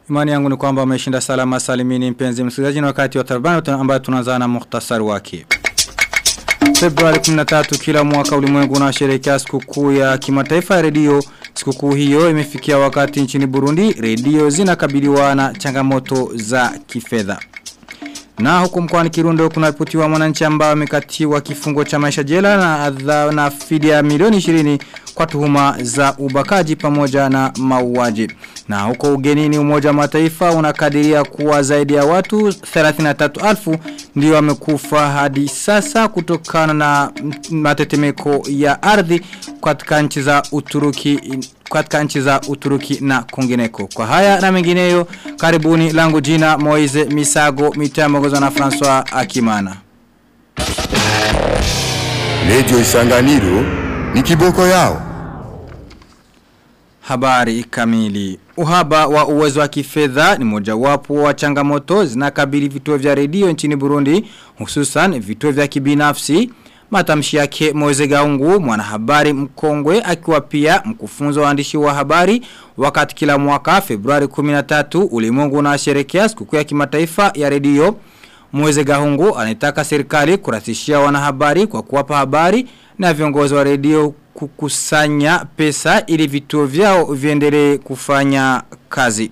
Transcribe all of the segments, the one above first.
Imani yangu ni kwamba umeshinda salama salimini mpenzi msikilizaji na wakati wa tarbani ambayo tunaanza na muhtasari wake. Februari 13 kila mwaka ulimwengu unasherehekea sikukuu ya kimataifa ya redio. Sikukuu hiyo imefikia wakati nchini Burundi redio zinakabiliwa na changamoto za kifedha. Na huku mkoani Kirundo kuna ripotiwa mwananchi ambao amekatiwa kifungo cha maisha jela na adha na fidia milioni 20 kwa tuhuma za ubakaji pamoja na mauaji. Na huko ugenini umoja wa mataifa unakadiria kuwa zaidi ya watu 33,000 ndio wamekufa hadi sasa kutokana na matetemeko ya ardhi katika nchi za Uturuki katika nchi za Uturuki na kungineko. Kwa haya na mengineyo karibuni langu jina Moize Misago mitamongozwa na François Akimana. Radio Isanganiro ni kiboko yao. Habari kamili. Uhaba wa uwezo wa kifedha ni mojawapo wa changamoto zinakabili vituo vya redio nchini Burundi, hususan vituo vya kibinafsi. Matamshi yake Moze Gaungu mwanahabari mkongwe akiwa pia mkufunzo waandishi wa habari wakati kila mwaka Februari 13 ulimwengu unasherehekea sikukuu ya kimataifa ya redio. Moze Gaungu anataka serikali kurahisishia wanahabari kwa kuwapa habari na viongozi wa redio kukusanya pesa ili vituo vyao viendelee kufanya kazi.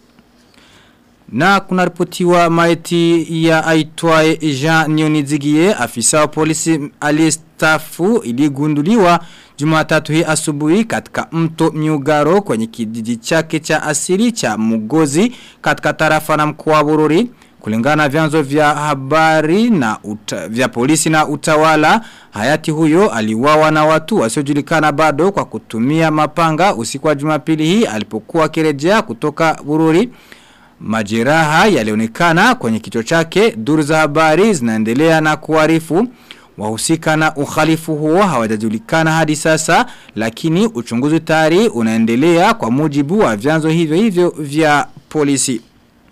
Na kuna ripotiwa maiti ya aitwaye Jean Nionizigie afisa wa polisi aliyestafu iligunduliwa Jumatatu hii asubuhi katika mto Myugaro kwenye kijiji chake cha asili cha Mugozi katika tarafa na mkoa wa Bururi. Kulingana vyanzo vya habari na uta, vya polisi na utawala, hayati huyo aliwawa na watu wasiojulikana bado kwa kutumia mapanga usiku wa Jumapili hii alipokuwa kirejea kutoka Bururi. Majeraha yalionekana kwenye kichwa chake, duru za habari zinaendelea na kuarifu wahusika na ukhalifu huo hawajajulikana hadi sasa lakini uchunguzi tayari unaendelea kwa mujibu wa vyanzo hivyo hivyo vya polisi.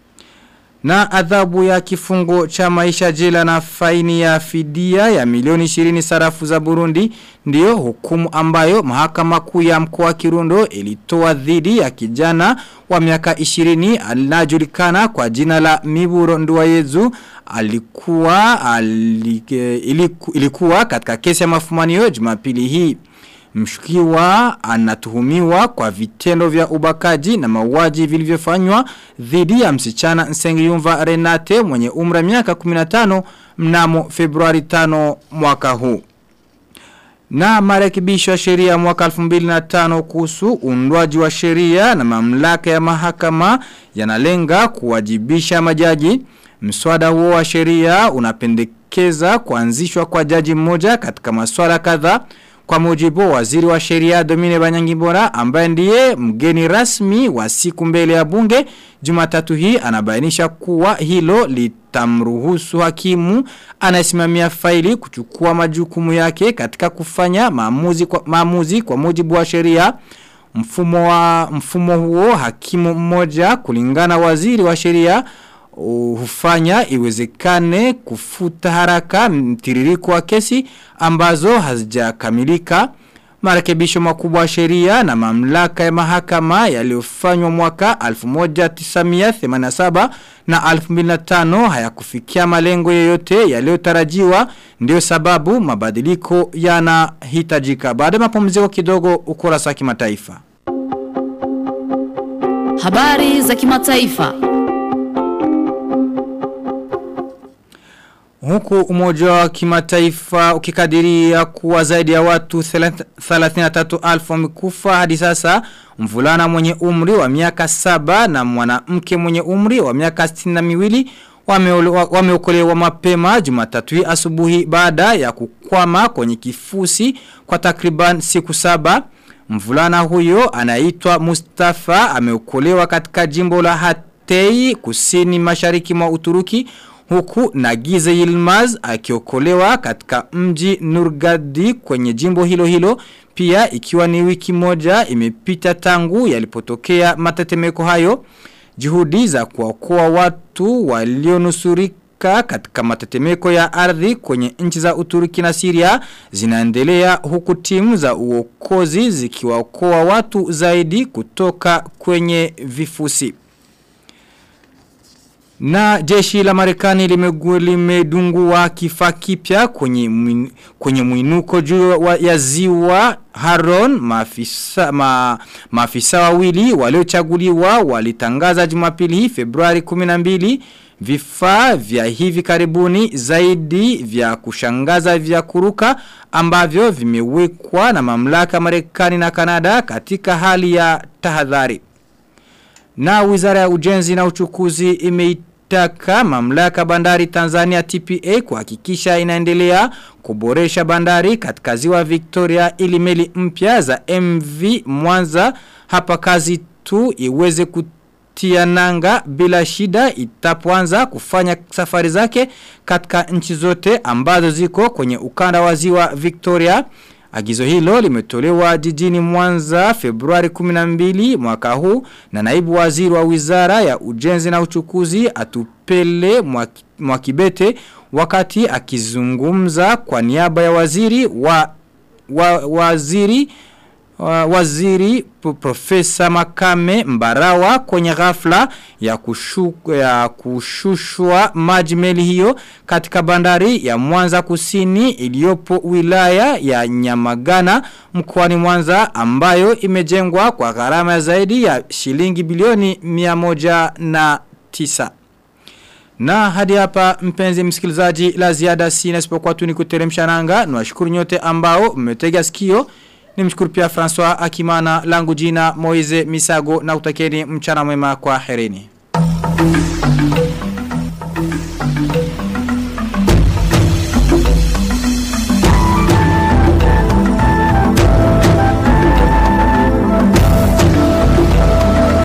Na adhabu ya kifungo cha maisha jela na faini ya fidia ya milioni 20 sarafu za Burundi ndiyo hukumu ambayo mahakama kuu ya mkoa wa Kirundo ilitoa dhidi ya kijana wa miaka 20 anajulikana kwa jina la Miburo Nduwayezu alikuwa alike, iliku, ilikuwa katika kesi ya mafumanio Jumapili hii Mshukiwa anatuhumiwa kwa vitendo vya ubakaji na mauaji vilivyofanywa dhidi ya msichana Nsengiyumva Renate mwenye umra miaka 15 mnamo Februari 5 mwaka huu. Na marekebisho ya sheria mwaka 2005 kuhusu undwaji wa sheria na mamlaka ya mahakama yanalenga kuwajibisha majaji. Mswada huo wa sheria unapendekeza kuanzishwa kwa jaji mmoja katika masuala kadhaa kwa mujibu waziri wa sheria Domine Banyangimbora ambaye ndiye mgeni rasmi wa siku mbele ya bunge Jumatatu hii anabainisha kuwa hilo litamruhusu hakimu anayesimamia faili kuchukua majukumu yake katika kufanya maamuzi kwa, maamuzi kwa mujibu wa sheria mfumo wa mfumo huo hakimu mmoja kulingana waziri wa sheria hufanya iwezekane kufuta haraka mtiririko wa kesi ambazo hazijakamilika marekebisho makubwa ya sheria na mamlaka ya mahakama yaliyofanywa mwaka 1987 na 2005 hayakufikia malengo yoyote yaliyotarajiwa ndio sababu mabadiliko yanahitajika baada ya mapumziko kidogo ukurasa kimataifa Habari za kimataifa Huku umoja wa kimataifa ukikadiria kuwa zaidi ya watu 33,000 wamekufa hadi sasa mvulana mwenye umri wa miaka saba na mwanamke mwenye umri wa miaka 62 wameokolewa mapema jumatatu asubuhi baada ya kukwama kwenye kifusi kwa takriban siku saba. Mvulana huyo anaitwa Mustafa ameokolewa katika jimbo la Hatei kusini mashariki mwa Uturuki huku Nagize Yilmaz akiokolewa katika mji Nurgadi kwenye jimbo hilo hilo pia ikiwa ni wiki moja imepita tangu yalipotokea matetemeko hayo juhudi za kuokoa watu walionusurika katika matetemeko ya ardhi kwenye nchi za Uturuki na Syria zinaendelea huku timu za uokozi zikiwaokoa watu zaidi kutoka kwenye vifusi Na jeshi la Marekani limegu- limedungua kifaa kipya kwenye mwin- kwenye mwinuko juu wa- ya ziwa Haron maafisa ma, maafisa wawili waliochaguliwa walitangaza Jumapili hii Februari 12 vifaa vya hivi karibuni zaidi vya kushangaza vya kuruka ambavyo vimewekwa na mamlaka Marekani na Kanada katika hali ya tahadhari. Na wizara ya ujenzi na uchukuzi imeitaka mamlaka bandari Tanzania TPA kuhakikisha inaendelea kuboresha bandari katika ziwa Victoria ili meli mpya za MV Mwanza hapa kazi tu iweze kutia nanga bila shida itapoanza kufanya safari zake katika nchi zote ambazo ziko kwenye ukanda wa ziwa Victoria. Agizo hilo limetolewa jijini Mwanza Februari 12 mwaka huu na naibu waziri wa wizara ya ujenzi na uchukuzi atupele Mwaki- mwakibete wakati akizungumza kwa niaba ya waziri wa, wa waziri wa- waziri P- profesa Makame Mbarawa kwenye ghafla ya, kushu, ya kushushwa maji meli hiyo katika bandari ya Mwanza Kusini iliyopo wilaya ya Nyamagana mkoani Mwanza ambayo imejengwa kwa gharama ya zaidi ya shilingi bilioni 109. Na hadi hapa mpenzi msikilizaji la ziada sina isipokuwa tu ni kuteremsha nanga. Nwashukuru nyote ambao mmetega sikio. Nimshukuru pia François Akimana langu jina Moize Misago na utakeni mchana mwema kwa herini.